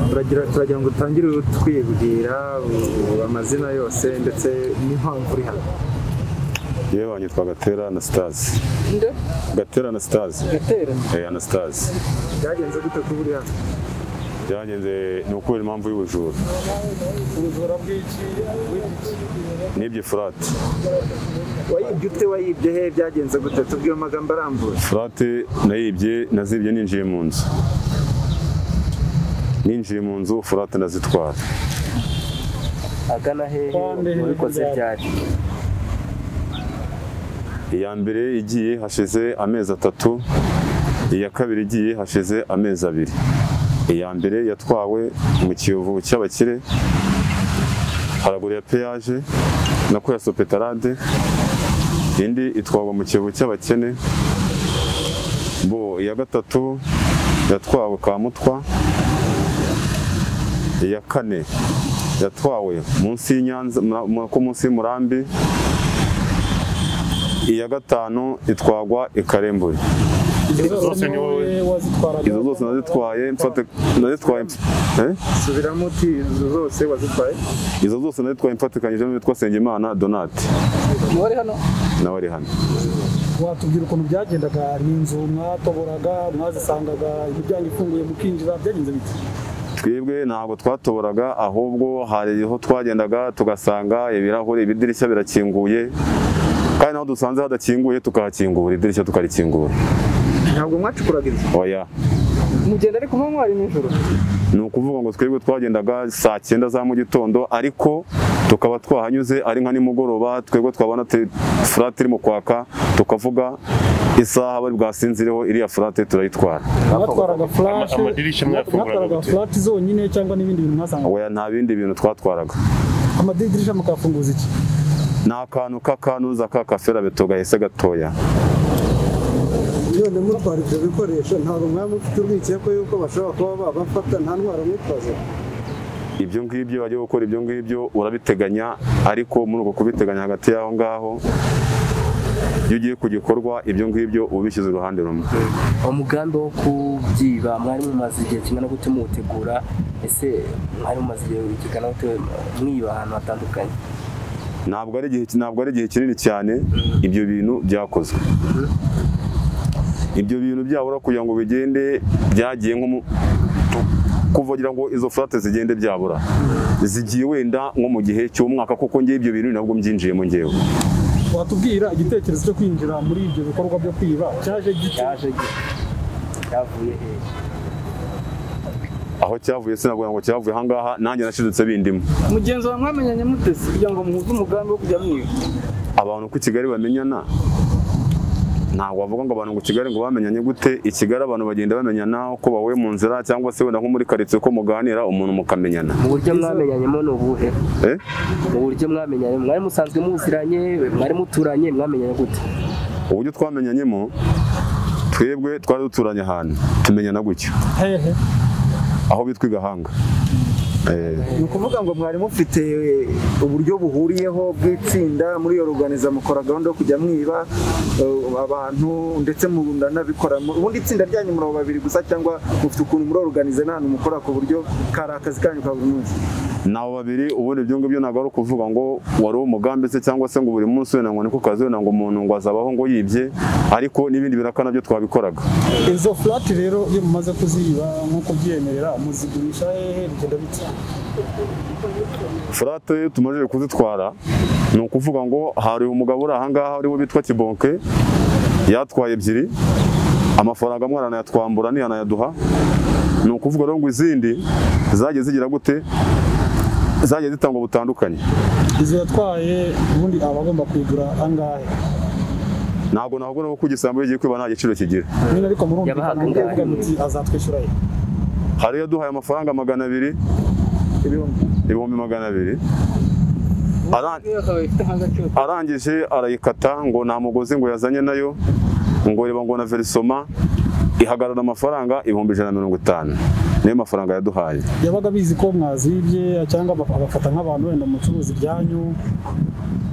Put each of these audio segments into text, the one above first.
turagira turagira ngo utangire twibwira uh, amazina yose ndetse n'impamvu uri hano yewe wanyitwa gatera anastase Nde? gatera anastase Gatera. eh anastase byagenze gute kuba uri hano byagenze ni ukubera impamvu y'ubujura Ubujura bw'iki? Bw'iki? nibye furate wayibye ute wayibye he byagenze gute tubwire amagambo arambuye furate nayibye nazibye ninjiye mu nzu ninjiye mu nzu furate ndazitwara agana hehe Kandi wabikoze ntibyaje. ryari iya mbere igiye hashize amezi atatu iya kabiri igiye hashize amezi abiri iya mbere yatwawe mu kiyovu cy'abakire haraguru ya peyaje na ya sopetarade indi itwagwa mu kiyovu cy'abakene bo iya gatatu yatwawe kamutwa iya kane yatwawe munsi y'inyanza mura- mu- ko munsi y'umurambi iya gatanu itwagwa i karembure Izo zose ni wowe wazitwaraga. izo zose nazitwaye mfate nazitwaye eh? subiramo uti izo zose wazitwaye izo zose nazitwaye mfatikanyije n'uwitwa Sengimana Donate Uwari hano nawe ari hano watubwira ukuntu byagendaga ni inzu mwatoboraga mwazisangaga imiryango ifunguye mukinjira byagenze bite twebwe ntabwo twatoboraga ahubwo hari aho twagendaga tugasanga ibirahuri ibidirishya birakinguye kandi naho dusanze hadakinguye tukahakingura idirishya tukarikingura ntabwo mwacukuraga inzu oya mugenda ariko kuba mwari nijoro ni ukuvuga ngo twebwe twagendaga saa cyenda za mu gitondo ariko tukaba twahanyuze ari nka nimugoroba twebwe twabona te- furate irimo kwaka tukavuga isaha bari bwasinzireho iriya furate turayitwara mwatwaraga flash Ama- amadirishya mwafunguraga mwatwaraga gute? flat zonyine cyangwa n'ibindi bintu mwasangaga oya nta bindi bintu twatwaraga amadirisha mukafunguza iki ni akantu k'akanuza ka kaferabeto gahese gatoya none mutwara ibyo bikoresho ntabwo mwaba mufite urwikekwe yuko bashobora kuba babafata nta ntwaro mwitwaze ibyo ngibyo bajya gukora ibyo ngibyo urabiteganya ariko muri uko kubiteganya hagati y'aho ngaho iyo ugiye ku gikorwa ibyo ngibyo uba ubishyize uruhande rumwe umugambi wo kubyiba mwari mumaze igihe kingana gute muwutegura ese mwari mumaze igihe kingana gute mwiba ahantu hatandukanye ntabwo ari igihe ntabwo ari igihe kinini cyane ibyo bintu byakozwe ibyo bintu byabura kugira ngo bigende byagiye nko mu kuva ngira ngo izo furate zigende byabura zigiye wenda nko mu gihe cy'umwaka kuko ngewe ibyo bintu nabwo mbyinjiyemo ngewe watubwira igitekerezo cyo kwinjira muri ibyo bikorwa byo kwiba cyaje gite cyaje gite cyavuye hehe aho cyavuye sinavuga ngo cyavuye ahangaha nanjye nashidutse bindimo mugenzi wawe mwamenyanye mutese kugira ngo muhuze umugambi wo kujya mwiba abantu ku kigali bamenyana ntabwo wavuga ngo abantu ku kigali ngo bamenyanye gute i kigali abantu bagenda bamenyana uko bahuye mu nzira cyangwa se wenda nko muri karitsiye uko muganira umuntu mukamenyana mu buryo mwamenyanyemo ni ubuhe Eh? mu buryo mwamenyanye mwari musanzwe muziranye mwari muturanye mwamenyanye gute uburyo twamenyanyemo twebwe twari duturanye ahantu tumenyana gutyo hehe aho bitwa i gahanga Eh, ni ukuvuga ngo mwari mufite uburyo buhuriyeho bw'itsinda muri iyo ruganiza mukora gahunda yo kujya mwiba uh, abantu ndetse muranabikora Mu- ubundi itsinda ryanyu muri abo babiri gusa cyangwa mufite ukuntu muri organize n'ahantu mukora ku buryo kari akazi kanyu ka buri munsi ni abo babiri ubundi ibyo ngibyo ntabwo ari ukuvuga ngo wari umugambi se cyangwa se ngo buri munsi wenda ngo niko kazi wenda ngo umuntu ngo azabaho ngo yibye ariko n'ibindi biraka nabyo twabikoraga izo flat rero iyo mumaze kuziba nk'uko byiyemerera muzigurisha hehe bigenda bite furate tumaze kuzitwara ni ukuvuga ngo hari umugabo uri ahangaha ariwe bitwa kibonke yatwaye ebyiri amafaranga amwe aranayatwambura ntiyanayaduha ni ukuvuga rero ngo izindi zagiye zigira gute zagiye zitangwa butandukanye izo yatwaye ubundi aba agomba kuyigura angahe ntabwo navuga ko igisambo iyo ugiye kwiba nta giciro kigira nyine ariko murumvikana Yabahaga mugiye angahe? kuvuga muti azatwishyura he hari iyo yaduhaye amafaranga magana abiri ibihumbi magana abiri Aran- arangije arayikata ngo nta mugozi ngo yazanye nayo ngo reba ngo na verisoma ihagarara amafaranga ibihumbi ijana na mirongo itanu niyo mafaranga yaduhaye yabaga abizi ko mwazibye cyangwa abaf- abafata nk'abantu wenda mucuruzi ibyanyu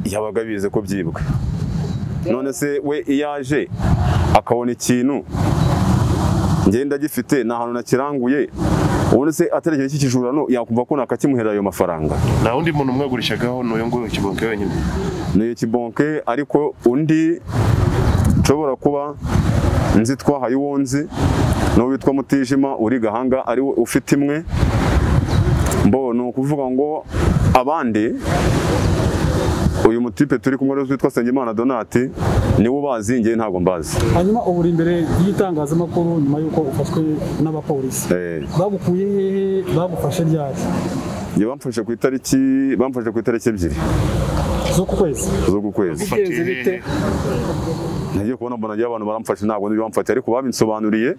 yabaga abizi ko byibwe none se we iyo aje akabona ikintu ngenda gifite nta hantu nakiranguye ubundi se ataregeye cy'ikijura no yakumva ko nakakimuhera ayo mafaranga nta wundi muntu umwagurishagaho n'uyu nguyu kibonke wenyine ni ikibonke ariko undi nshobora kuba nzi twahaye uwo nzi n'uwo witwa mutijima uri gahanga ari we ufite imwe mbo ni ukuvuga ngo abandi uyu mutipe turi kumwe rero witwa Nsengimana Donati niwe ubazi njye ntabwo mbazi hanyuma ubu uri imbere y'itangazamakuru nyuma y'uko ufashwe n'abapolisi Eh, bagukuye hehe bagufashe ryari njye bamfashe ku itariki bamfashe ku itariki ebyiri z'uku kwezi z'uku kwezi ufatiye hehe nagiye kubona mbona njye abantu baramfashe ntabwo nibyo bamfashe ariko babinsobanuriye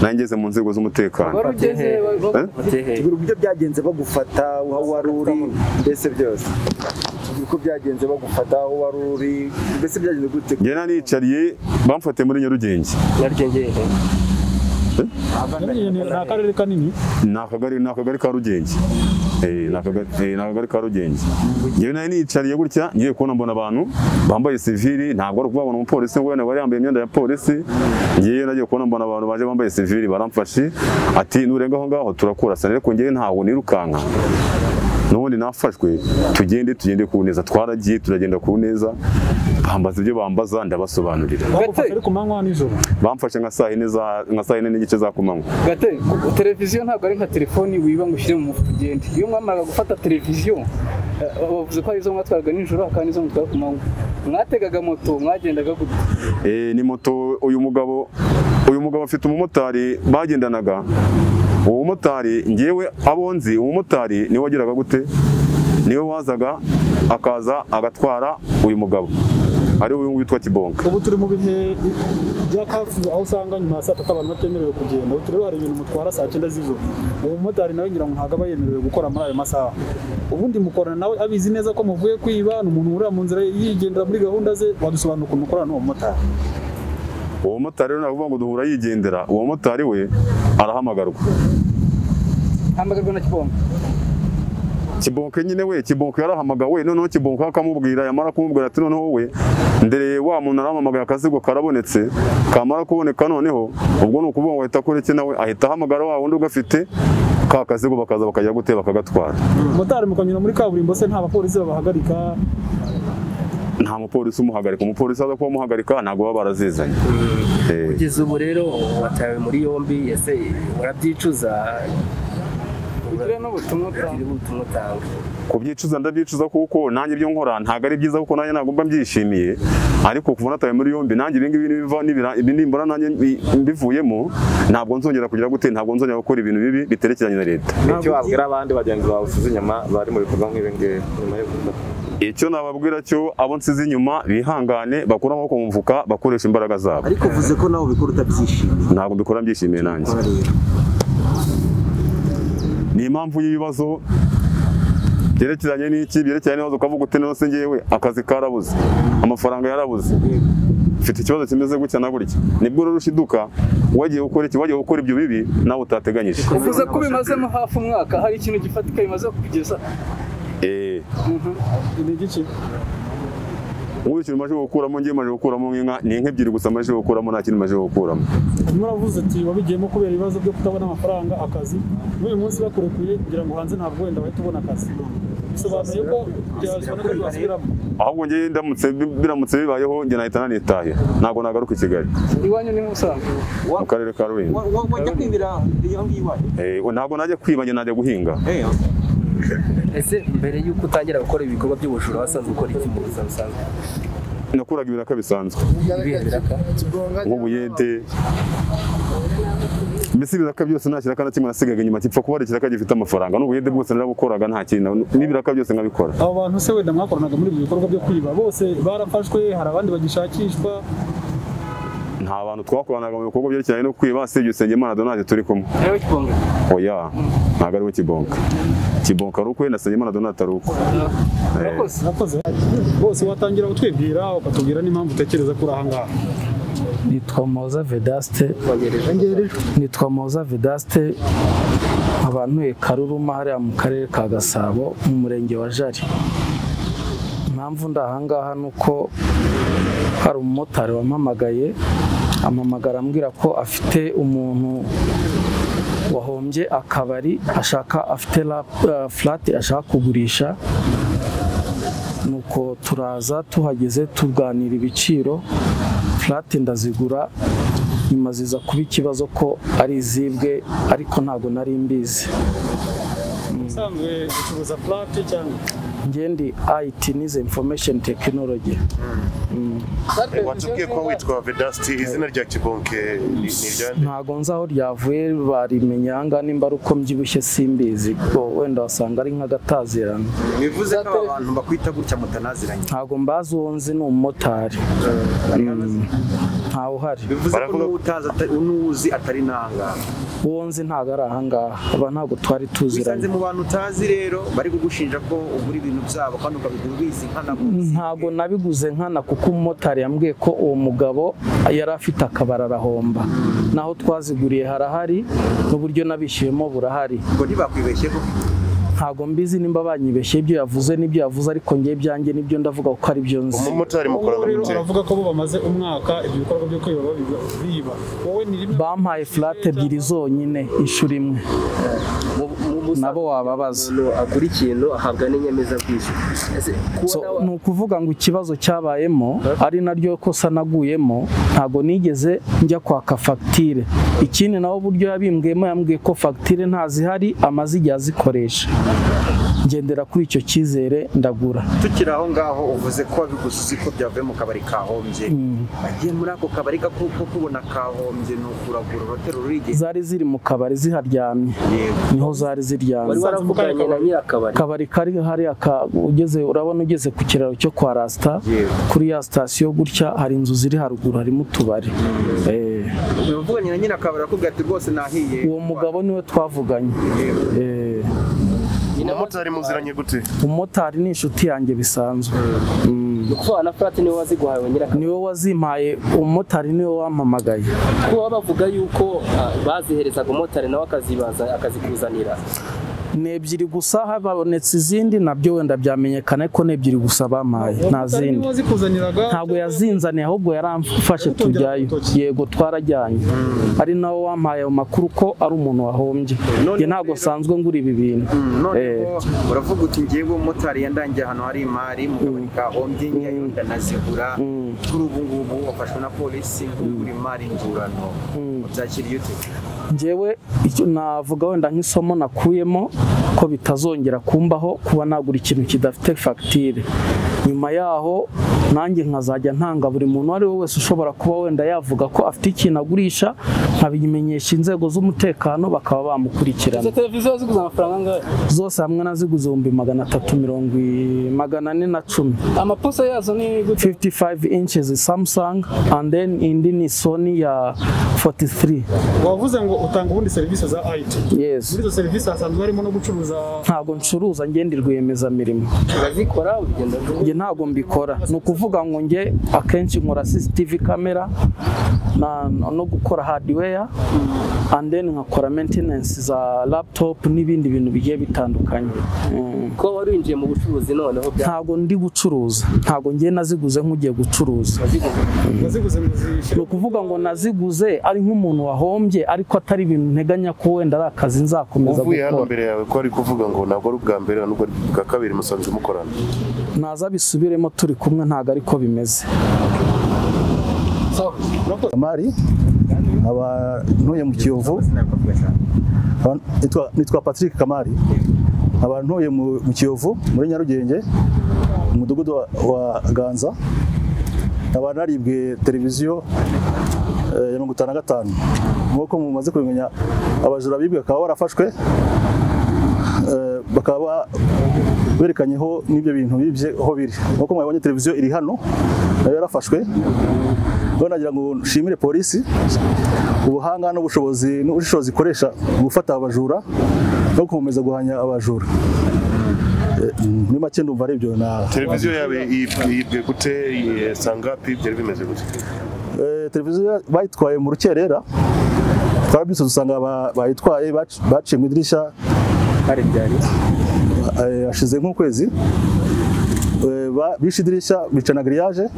nangeze mu nzego z'umutekano wari ugeze wafatiye hehe tubwira uburyo byagenze bagufata aho wari uri mbese byose tubwira uko byagenze bagufata aho wari uri mbese byagenze gute njye nanicariye bamfatiye muri nyarugenge nyarugenge hehe Nyarugenge ni akarere kanini ni akagari ni akagari ka rugenge Eh, ni akagari eh, ni akagari ka rugenge njyewe nari nicariye gutya ngiye kubona mbona abantu bambaye sivili ntabwo ari ukubabona umupolisi ngo wenda wari yambaye imyenda ya polisi ngiye nagiye kubona mbona abantu baje bambaye sivili baramfashe ati nurenga aho ngaho turakurasana ariko ngewe ntawo nirukanka n'ubundi nafashwe tugende tugende ku neza twaragiye turagenda ku neza bambaza ibyo bambaza ndabasobanurira bagufashe ari ku manywa nijoro bamfashe nka saa yine za- nka saa yine n'igice za kumanywa gate televiziyo ntabwo ari nka telefoni wiba ngo ushyire mu mufuka ugende iyo mwamaraga gufata televiziyo eh, bavuze ko ari izo mwatwaraga nijoro hakaba n'izo mwatwara ku manywa mwategaga moto mwagendaga gute Eh, ni moto uyu mugabo uyu mugabo afite umumotari bagendanaga uwo mumotari ngewe abo nzi umumotari niwe wagiraga gute niwe wazaga akaza agatwara uyu mugabo ari we witwa kibonka ubu turi mu bihe bya kafu aho usanga nyuma ya saa tatu abantu batemerewe kugenda ubu rero hari ibintu mutwara saa cyenda z'ijoro uwo mumotari nawe ngira ngo ntabwo aba yemerewe gukora muri ayo masaha ubundi mukorana nawe abizi neza ko muvuye kwiba ni umuntu wurira mu nzira yigendera muri gahunda ze wadusobanura ukuntu ukorana n'uwo mumotari uwo mumotari rero navuga ngo duhura yigendera uwo mumotari we arahamagarwa hamagarwa na kibonga kibonke nyine we kibonke yarahamagawe noneho kibonke akamubwira yamara kumubwira ati noneho we ndereye wa muntu arampamagaye akazigo karabonetse kamara kuboneka noneho ubwo ni ukuvuga ngo ahita akureke nawe ahita ahamagara wa wundi ugafite ka kazigo bakaza bakajya gute bakagatwara motari mukanyura muri kaburimbo se nta bapolisi babahagarika nta mupolisi umuhagarika umupolisi aza kuba amuhagarika ntabwo baba barazizanye Eh, kugeza ubu rero watawe muri yombi ese urabyicuza Bitewe n'ubutumwa utanga. Bitewe n'ubutumwa utanga kubyicuza ndabyicuza kuko nanjye ibyo nkora ntabwo ari byiza kuko nanjye ntabwo mba mbyishimiye ariko kuva natawe muri yombi nanjye ibi ngibi nibiva nibira- ibi nimbona nanjye mbi- mbivuyemo ntabwo nzongera kugira gute ntabwo nzongera gukora ibintu bibi biterekeranye na leta icyo wabwira abandi bagenzi bawe usize inyuma bari mu bikorwa nk'ibi ngibi nyuma yo kuza icyo nababwira cyo abo nsize inyuma bihangane bakure amaboko mu mufuka bakoresha imbaraga zabo ariko uvuze ko nawe ubikora utabyishimiye ntabwo mbikora mbyishimiye nanjye ni impamvu y'ibibazo byerekeranye n'iki byerekeranye n'ibibazo ukavuga uti none se ngewe akazi karabuze amafaranga yarabuze mfite ikibazo kimeze gutya na gutya nibwo rero ushiduka wagiye gukora iki wagiye gukora ibyo bibi nawe utateganyije uvuze ko ubimazemo hafi umwaka hari ikintu gifatika bimaze kukugeza Eh, ni igiki ubu ikintu maze gukuramo ngiye maze gukuramo nk'inka ni inka ebyiri gusa maze gukuramo nta kindi maze gukuramo nyuma uravuze ati wabigiyemo kubera ibibazo byo kutabona amafaranga akazi n'uyu munsi bakurekuye kugira ngo hanze ntabwo wenda wahita ubona akazi bisobanuye ko byazana n'akazi wasubiramo ahubwo ngewe ndamutse biramutse bibayeho njye nahita nanitahira ntabwo nagaruka i Kigali iwanyu ni musanze mu karere ka Rulindo wajya kwibira iyo ngiyo iwayo Eh, ntabwo najya kwiba njye najya guhinga ese mbere y'uko utangira gukora ibikorwa by'ubujura wasanzwe ukora iki mu buzima busanzwe nakuraga ibiraka bisanzwe ibihe biraka nk'ubuyede mbese ibiraka byose nta kiraka na kimwe nasigaga inyuma gipfa kuba hari ikiraka gifite amafaranga n'ubuyede bwose narabukoraga nta kintu n'ibiraka byose nkabikora abo bantu se wenda mwakoranaga muri ibyo bikorwa byo kwiba bose barafashwe hari abandi bagishakishwa nta bantu twakoranaga mu bikorwa byerekeranye no kwiba sibye Usengimana Donade turi kumwe nawe kibonga oya ntabwo ari we kibonka kibonka ari ukwe na Usengimana Donade ari ukwe Eh, urakoze nakoze bose watangira kutwibwira ukatubwira n'impamvu utekereza ko uri ahangaha nitwa Moza Vedaste nitwa Moza Vedaste nkaba ntuye Karuruma hariya mu karere ka Gasabo mu murenge wa Jari impamvu ndi ahangaha ni uko hari umumotari wampamagaye amamagara ambwira ko afite umuntu wahombye akabari ashaka afite furati ashaka kugurisha nuko turaza tuhageze tuganira ibiciro furati ndazigura nyuma ziza kuba ikibazo ko ari izibwe ariko ntabwo nari mbizi usanzwe ucuruza plate cyangwa ngendi IT nize information technology watubwiye ko witwa vedasiti izina rya kibonke ni iryande ntago nzi aho ryavuye barimenya ahangaha nimba ari uko mbyibushye simbizi bo wenda wasanga ari nk'agatazirano bivuze ko aba bantu bakwita gutya mutanaziranye ntago mbazi uwo nzi ni umumotari ntawe uhari bivuze ko n'utazi ata- n'uwuzi atari nanga uwo nzi ntago ari ahangaha aba ntabwo twari wisanze tuziranye mu bantu utazi rero bari kugushinja ko ugura ibintu byabo kandi ukabigura ubizi nkana ntabwo nabiguze nkana kuko umumotari yambwiye ko uwo mugabo yari afite akabari arahomba naho twaziguriye harahari n'uburyo nabishyuyemo burahari ngo ntibakwibeshye ko ntabwo mbizi nimba banyibeshye ibyo yavuze n'ibyo yavuze ariko njye ibyanjye nibyo ndavuga kuko ari byo nzi umumotari mukora Ubu rero mu nzira aravuga ko bo bamaze umwaka ibyo bikorwa byo kwiba babiba- biba wowe ni rimwe bampaye furate ebyiri zonyine inshuro imwe nabo wababaza umuntu agura ikintu ahabwa n'inyemezabwishyu ese So, kubona ni ukuvuga ngo ikibazo cyabayemo ari naryo kosa naguyemo ntabwo nigeze njya kwaka fagitire ikindi nawe uburyo yabimbwemo yambwiye ko fagitire ntazihari amaze igihe azikoresha ngendera kuri icyo cyizere ndagura tukiri aho ngaho uvuze ko wabiguze uzi ko byavuye mu kabari kahombye agiye muri ako kabari kuko kubona kahombye ni ukuragura urotero rurigeze zari ziri mu kabari ziharyamye niho zari ziryamye wari waravuganye na nyirakabari akabari kari hariya ka- ugeze urabona ugeze ku kiraro cyo kwa rasita kuri ya sitasiyo gutya hari inzu ziri haruguru harimo utubari Eh, uvuganye na nyina akabari arakubwira ati rwose nahiye uwo mugabo niwe twavuganye Eh, umumotari muziranye gute umumotari ni inshuti yanjye bisanzwe ni ukuvuga na furati niwe waziguhawe nyirakabari niwe wazimpaye umumotari niwe wampamagaye kuba bavuga yuko ah, baziherezaga umumotari nawe akazibaza akazikuzanira ni ebyiri gusa habonetse izindi nabyo wenda byamenyekana ariko ni ebyiri gusa bampaye nta zindi wazikuzaniraga ntabwo yazinzaniye ahubwo yaramfashe tujyayo yego twarajyanye ari nawe wampaye ayo makuru ko ari umuntu wahombye njye ntabwo nsanzwe ngura ibi bintu Eh. noneho uravuga uti ngewe umumotari yandangiye ahantu hari imari mu kabari kahombye nyayo ndanazigura kuri ubu ngubu wafashwe na polisi nk'ugura imari ngurano byakiriye ute njyewe icyo navuga wenda nk'isomo nakuyemo ko bitazongera kumbaho kuba nagura ikintu kidafite fagitire nyuma yaho nanjye nkazajya ntanga buri muntu uwo ari we wese ushobora kuba wenda yavuga ko afite ikintu agurisha nkabimenyesha inzego z'umutekano bakaba bamukurikirana izo televiziyo ziguze amafaranga angahe zose hamwe naziguze ibihumbi magana atatu mirongo i- magana ane na cumi amapusa yazo ni gute 55 inches samsung and then indi ni sony ya 43 wavuze ngo utanga ubundi serivisi za IT yes muri izo serivisi hasanzwe harimo no gucuruza ntabwo ncuruza ngenda rwiyemezamirimo urazikora urugendo rwo- njye ntabwo mbikora ni ukuvuga ngo njye akenshi nkora CCTV kamera na- no gukora hardware and then nkakora maintenance za laptop n'ibindi bintu bigiye bitandukanye Mm. kuba wari winjiye mu bucuruzi noneho bya ntabwo ndi gucuruza ntabwo njye naziguze nk'ugiye gucuruza waziguze ngo zishyire ni ukuvuga ngo naziguze ari nk'umuntu wahombye ariko atari ibintu nteganya ko wenda ari akazi nzakomeza uvuye hano gukora mbere yawe ko ari kuvuga ngo ntabwo ari ubwa mbere nubwo ari ubwa kabiri musanzwe mukorana ntaza bisubiremo turi kumwe ntabwo ariko bimeze Mari nkaba ntuye mu Kiyovu Nkaba- nitwa- nitwa Patrick Kamari nkaba ntuye mu mu Kiyovu muri Nyarugenge mu mudugudu wa- wa Ganza nkaba naribwe televiziyo eh, ya mirongo itanu na gatanu nk'uko mumaze kubimenya abajura bibwe bakaba barafashwe eh, bakaba berekanyeho n'ibyo bintu bibye aho biri nk'uko mwabonye televiziyo iri hano nayo yarafashwe rero nagira ngo nshimire polisi ubuhanga n'ubushobozi n'ubushishozi ikoresha mu gufata abajura no gukomeza guhanya abajura Eh, muri make ndumva ari ibyo na televiziyo yawe yibwe yibwe gute eh, saa ngapi byari bimeze gute Eh, televiziyo bayitwaye mu rukerera twarabyutse dusanga ba- bayitwaye bac- baciye mu idirishya kare byari eh, hashize nk'ukwezi Eh, ba- bishe idirishya bica na giriyaje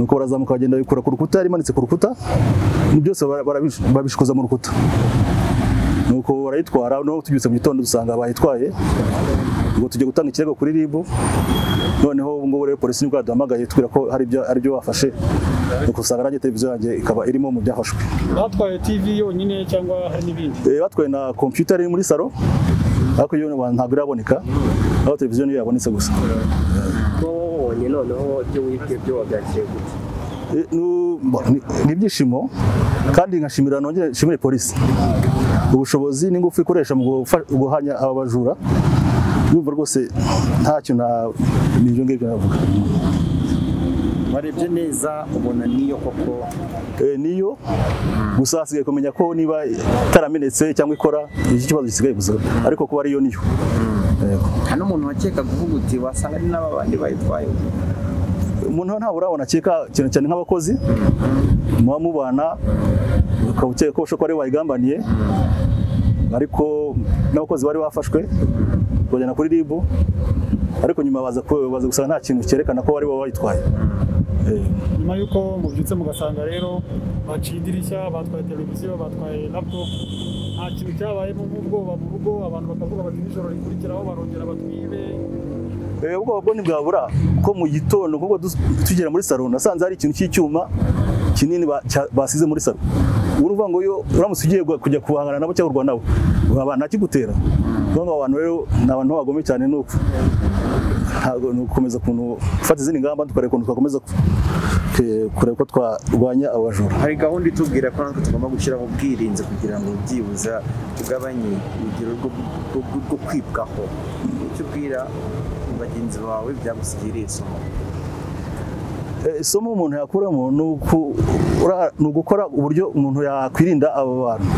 nuko barazamuka bagenda bikura ku rukuta yari imanitse ku rukuta ni byose bara- barabishu- babishikuza mu rukuta nuko barayitwara no tubyutse mu gitondo dusanga bayitwaye ngo tujye gutanga ikirego kuri RIB noneho ubu ngubu rero polisi nibwo yaduhamagaye tubwira ko hari ibyo ari byo bafashe nuko usanga nanjye televiziyo yanjye ikaba irimo mu byafashwe batwaye TV yonyine cyangwa hari n'ibindi Eh, batwaye na computer iri muri salo ariko iyo ntabwo iraboneka aho televiziyo niyo yabonetse gusa wabonye noneho ibyo wibwe byo wabyakiriye gute Eh, nu- ni ni ibyishimo kandi nkashimira nongere nshimire polisi ubushobozi n'ingufu ikoresha mu gufa- guhanya aba bajura yumva rwose ntacyo na ni ibyo ngibyo navuga warebye neza ubona niyo koko Eh, niyo gusa hasigaye kumenya ko niba itaramenetse cyangwa ikora iki kibazo gisigaye gusa ariko kuba ariyo niyo Yego. hano umuntu wakeka guhuguti wasanga ari n'abandi bayitwaye umuntu ntabwo urabona akeka cyane cyane nk'abakozi muba mubana ukaba ukeka ko bashobora kuba aribo bayigambaniye ariko n'abakozi bari bafashwe bajyana kuri ribu ariko nyuma baza ku- baza gusanga nta kintu cyerekana ko bari bo bayitwaye nyuma y'uko mubyutse mugasanga rero baciye idirishya batwaye televiziyo batwaye laptop nta kintu cyabayemo nk'ubwoba mu rugo abantu bakavuga bati nijoro rikurikiraho barongera batwibe Eh, ubwoba bwo ntibwabura ko mu gitondo kuko dus- tugera muri salo nasanze hari ikintu cy'icyuma kinini ba- cya- basize muri salo ubu uvuga ngo yo uramutse ugiye gu- kujya guhangana nabo cyangwa kurwana nabo waba ntakigutera niyo mpamvu abantu rero ni abantu bagome cyane ni uko ntabwo ni ugukomeza ukuntu gufata izindi ngamba tukareba ukuntu twakomeza ku- ke- kureba ko twarwanya abajura hari gahunda itubwira ko natwe tugomba gushyiraho ubwirinzi kugira ngo byibuza tugabanye urugero rwo- rwo- rwo- rwo kwibwaho icyo ubwira bagenzi bawe byagusigiriye isomo Eh, isomo umuntu yakuramo ni uku- ura- ni ugukora uburyo umuntu yakwirinda abo bantu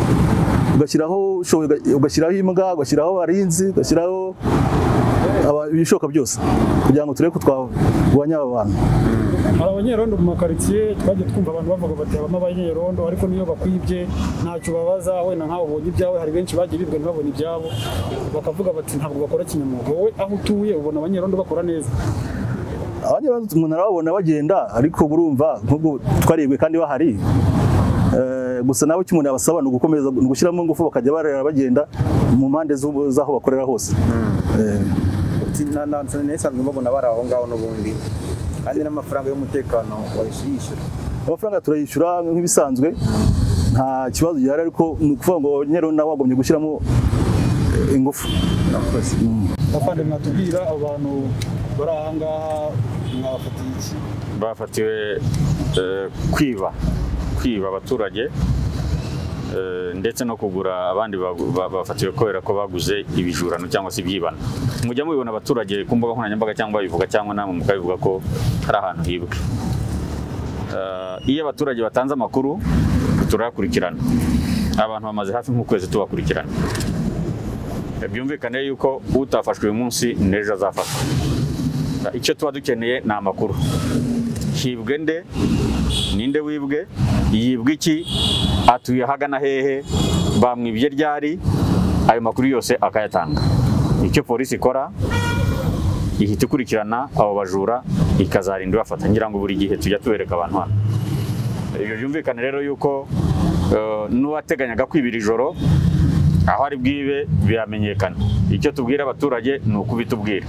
ugashyiraho ushoboye uga- ugashyiraho imbwa ugashyiraho abarinzi ugashyiraho aba- ibishoboka byose kugira ngo turebe ko twarwanya aba bantu hari abanyerondo mu makaritsiye twajya twumva abantu bavuga bati habamo abanyerondo ariko niyo bakwibye ntacyo ubabaza wenda nkawe ubonye ibyawe hari benshi bagiye bibwa ntibabone ibyabo bakavuga bati ntabwo bakora kinyamwuga wowe aho utuye ubona abanyerondo bakora neza abanyerondo umuntu arababona bagenda ariko urumva nk'ubwo twaribwe kandi bahari Eh, gusa nawe icyo umuntu yabasaba ni ugukomeza ni ugushyiramo ingufu bakajya barera bagenda mu mpande z'ubu- z'aho bakorera hose Eh, Uti, na- na- na- nasanzwe mbabona bari aho ngaho n'ubundi kandi n'amafaranga y'umutekano wayishyura amafaranga turayishyura nk'ibisanzwe nta kibazo gihari ariko ni ukuvuga ngo nyero nawe wagombye gushyiramo eh, ingufu bavandimwe mwatubwira abo bantu bari aha ngaha mwafatiye iki bafatiwe eh, kwiba kwiba abaturage eh, ndetse no kugura abandi bagu- ba- bafatiwe kubera ko baguze ibijurano cyangwa se ibyibana mujya mubibona abaturage ku mbuga nkoranyambaga cyangwa babivuga cyangwa namwe mukabivuga ko hari ahantu hibwe Eh, iyo abaturage batanze amakuru turayakurikirana abantu bamaze hafi nk'ukwezi tubakurikirana byumvikane yuko utafashwe uyu munsi n'ejo azafatwa icyo tuba dukeneye ni amakuru hibwe nde ninde wibwe yibwe iki atuye hagana hehe bamwibye ryari ayo makuru yose akayatanga icyo polisi ikora ihita ikurikirana abo bajura ikazarinda ibafata ngira ngo buri gihe tujya tubereka abantu hano ibyo byumvikane rero yuko eh, n'uwateganyaga kwibira ijoro aho ari bwibe biramenyekana icyo tubwira abaturage ni ukubitubwira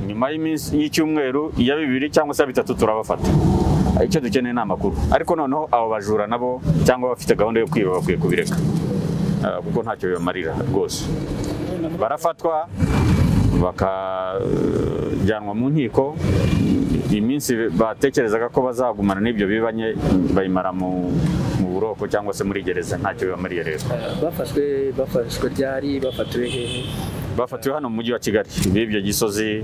nyuma y'iminsi y'icyumweru iya bibiri cyangwa se iya bitatu turabafata icyo dukeneye ni amakuru ariko noneho abo bajura nabo cyangwa abafite gahunda yo kwiba bakwiye kubireka Eh, kuko ntacyo bibamarira rwose barafatwa bakajyanwa mu nkiko iminsi batekerezaga ko bazagumana n'ibyo bibanye bayimara mu mu buroko cyangwa se muri gereza ntacyo bibamariye rero bafashwe bafashwe ryari bafatiwe hehe bafatiwe hano mu mujyi wa kigali bibye gisozi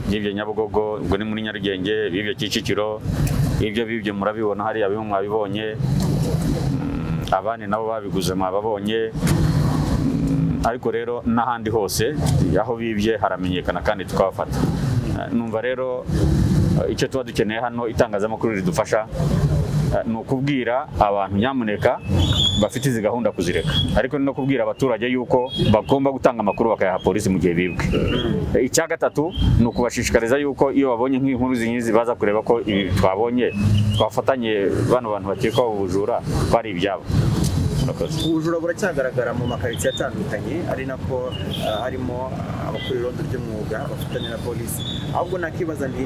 bibye nyabugogo ubwo ni muri nyarugenge bibye kicukiro ibyo bibye murabibona hariya bimwe mwabibonye Mm, abandi nabo babiguze mwababonye Mm, ariko rero n'ahandi hose aho bibye haramenyekana kandi tukabafata Eh, numva rero eh, icyo tuba dukeneye hano itangazamakuru ridufasha eh, ni ukubwira abantu nyamuneka bafite izi gahunda kuzireka ariko ni no kubwira abaturage yuko bagomba gutanga amakuru bakayaha polisi mu gihe bibwe Eh, icya gatatu ni ukubashishikariza yuko iyo babonye nk'inkuru z'izi baza kureba ko ibi twabonye twafatanye bano bantu bakekwaho ubujura ko ari ibyabo Murakoze. ubujura buracyagaragara mu makaritsiye atandukanye ari nako ah, harimo abakora irondo ry'umwuga bafatanya na polisi ahubwo nakibaza nti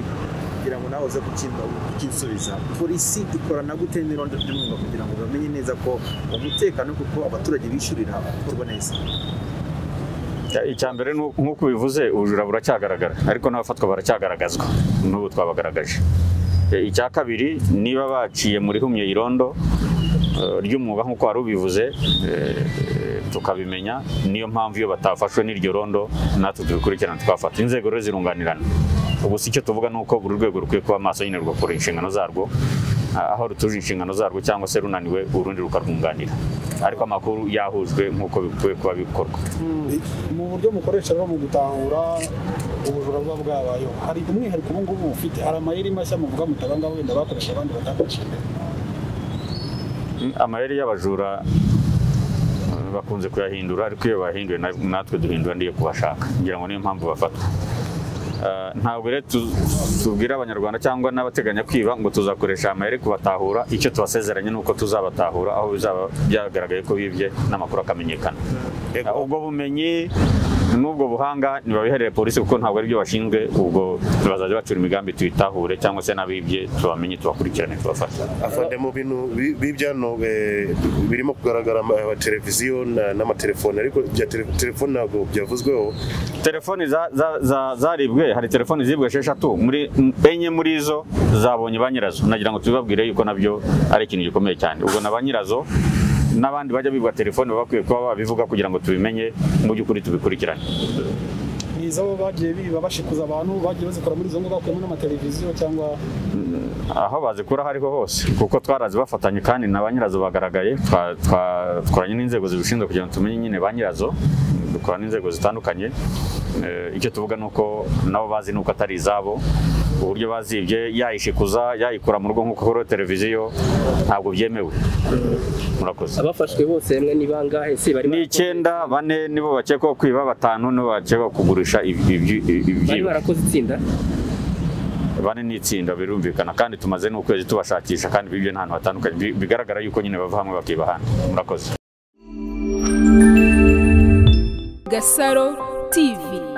kugira ngo nawe uze kukinda ukinsubiza polisi ikorana gute n'irondo ry'umwuga kugira ngo bamenye neza ko umutekano kuko abaturage bishyurira ukorwa neza Ya, icya mbere ni uko- nk'uko ubivuze ubujura buracyagaragara ariko n'abafatwa baracyagaragazwa n'ubu twabagaragaje E, icya kabiri niba baciye muri humye irondo eh, ry'umwuga nk'uko wari ubivuze eh, eh, tukabimenya niyo mpamvu iyo batafashwe n'iryo rondo natwe tubikurikirana twafata inzego rero zirunganirana ubu si icyo tuvuga ni uko buri rwego rukwiye kuba maso nyine rugakora inshingano zarwo ah, aho rutuje inshingano zarwo cyangwa se runaniwe urundi rukarwunganira ariko amakuru yahujwe nk'uko bikwiye kuba bikorwa mu buryo mukoresha rero mu gutahura ubujura buba bwabayeho hari umwihariko ubu ngubu ufite hari amayeri mashya muvuga mutaba ngaho wenda bakoresha abandi batakoresheje amayeri y'abajura eh, bakunze kuyahindura ariko iyo bahinduye na- natwe duhindura ndiyo kubashaka ngira ngo niyo mpamvu bafatwa Eh, ntabwo rero tu- tubwira abanyarwanda cyangwa n'abateganya kwiba ngo tuzakoresha amayeri kubatahura icyo tubasezeranye ni uko tuzabatahura aho bizaba byagaragaye ko bibye n'amakuru akamenyekana Eh, ubwo bumenyi n'ubwo buhanga ntibabiherere polisi kuko ntabwo aribyo bashinzwe ubwo bazajya bacura imigambi tuyitahure cyangwa se n'abibye tubamenye tubakurikirane tubafashe afande mu bintu bi- b'ibyano eh, birimo kugaragara ama televiziyo na- n'amatelefone ariko bya tele- telefone ntabwo byavuzweho telefoni za- za- za- zaribwe hari telefoni zibwe esheshatu muri m- enye muri zo zabonye ba nyirazo nagira ngo tubibabwire yuko nabyo ari ikintu gikomeye cyane ubwo na ba nyirazo n'abandi bajya bibwa telefoni baba bakwiye kuba babivuga kugira ngo tubimenye mu by'ukuri tubikurikirane ni izabo bagiye biba bashikuza abantu bagiye bazikora muri izo ngo bakuyemo n'amateleviziyo cyangwa aho bazikura aho ariho hose kuko twarazi bafatanye kandi na ba nyirazo bagaragaye twa- twa- dukoranye n'inzego zibishinzwe kugira ngo tumenye nyine ba nyirazo dukora n'inzego zitandukanye Eh, icyo tuvuga ni uko nabo bazi nuko atari izabo uburyo bazibye yayishikuza yayikura mu rugo nk'uko kuri televiziyo ntabwo byemewe murakoze abafashwe bose hamwe ni bangahe se bari ni icyenda bane nibo bakekwaho kwiba batanu nibo bakekwaho kugurisha iby- iby- bari ibyiba barakoze itsinda bane ni itsinda birumvikana kandi tumaze n'ukwezi tubashakisha kandi bibye n'ahantu hatandukanye Bi- bigaragara yuko nyine bava hamwe bakiba ahandi murakoze Gasaro TV